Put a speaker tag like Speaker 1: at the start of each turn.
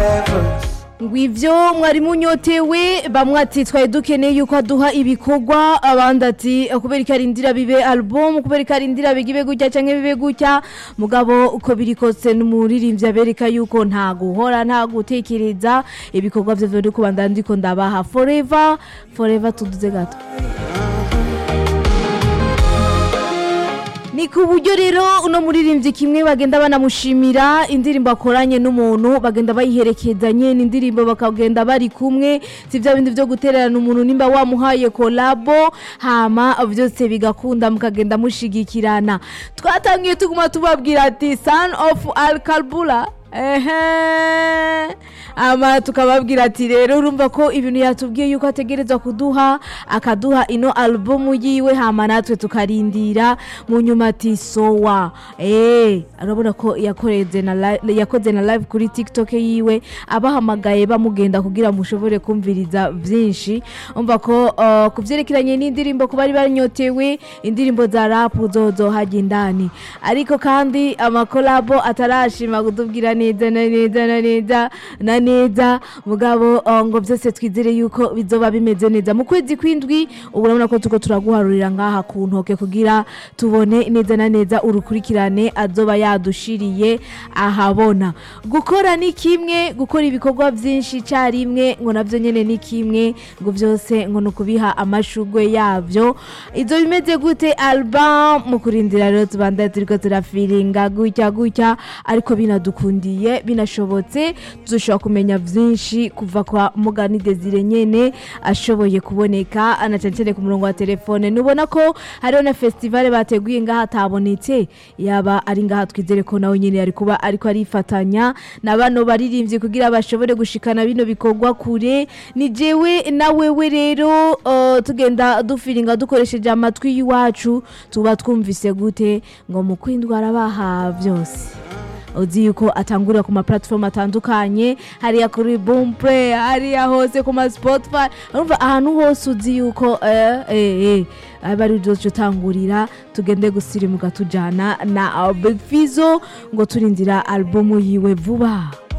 Speaker 1: ngo ivyo mwari munyotewe bamwe ati twari dukeneye yuko aduha ibikorwa abandi ati kubera ko arindira bibe album kubera ko arindira bigibe gutya canke bibe gutya mugabo uko biri kose n'umuririmbyi abereka yuko nta guhora nta gutekereza ibikorwa vyo vyo kubandana ndiko ndabaha forever forever tuduze gato ni ku buryo rero uno muririmbyi kimwe bagenda banamushimira indirimbo akoranye n'umuntu bagenda bayiherekezanye n'indirimbo bakagenda bari kumwe si bya bindi byo gutererana umuntu nimba wamuhaye kolabo hama byose bigakunda mukagenda mushigikirana twatangiye tuguma tubabwira ati son of al kalbula ehe ama tukababwira ati rero urumva ko ibintu yatubwiye yuko ategerezwa kuduha akaduha ino alubumu yiwe hama natwe tukarindira mu nyuma ati sowa eh arabona ko yakoreze na li- yakoze na live kuri TikTok yiwe abahamagaye bamugenda kugira mushobore kumviriza byinshi umva ko uh, kuvyerekeranye n'indirimbo ku bari banyotewe indirimbo za rap zozo hajya indani ariko kandi amakolabo atarashima kutubwira neza na neza na neza na neza mugabo uh, ngo byose twizere yuko bizoba bimeze neza mu kwezi kwindwi ubu urabona ko tuko turaguharurira ngaha ku ntoke kugira tubone neza na neza urukurikirane azoba yadushiriye ahabona gukora ni kimwe gukora ibikorwa byinshi icyarimwe ngo nabyo nyine ni kimwe ngo byose ngo ni ukubiha amashugwe yabyo ibyo bimeze gute album mu kurindira rero tubandaye turiko turafiringa gutya gutya ariko binadukundiye binashobotse dushobora kumenya byinshi kuva kwa mugani desire nyene ashoboye kuboneka anacancene ku murongo wa telefone nubona ko hariho na festival bateguye ngaha atabonetse yaba ari ngaha twizere ko nawe nyene yari kuba ariko arifatanya na bano baririmbyi kugira bashobore gushikana bino bikorwa kure ni jewe na wewe rero uh, tugenda dufiringa dukoresheje amatwi y'iwacu tuba twumvise gute ngo mu kwindwara baha byose uzi yuko atangurira ku ma platform atandukanye hariya kuri Boomplay hariya hose ku ma Spotify urumva ahantu hose uzi yuko eh eh eh aba ari byo utangurira tugende gusirimuka tujana na uh, Big Fizzo ngo turindira album yiwe vuba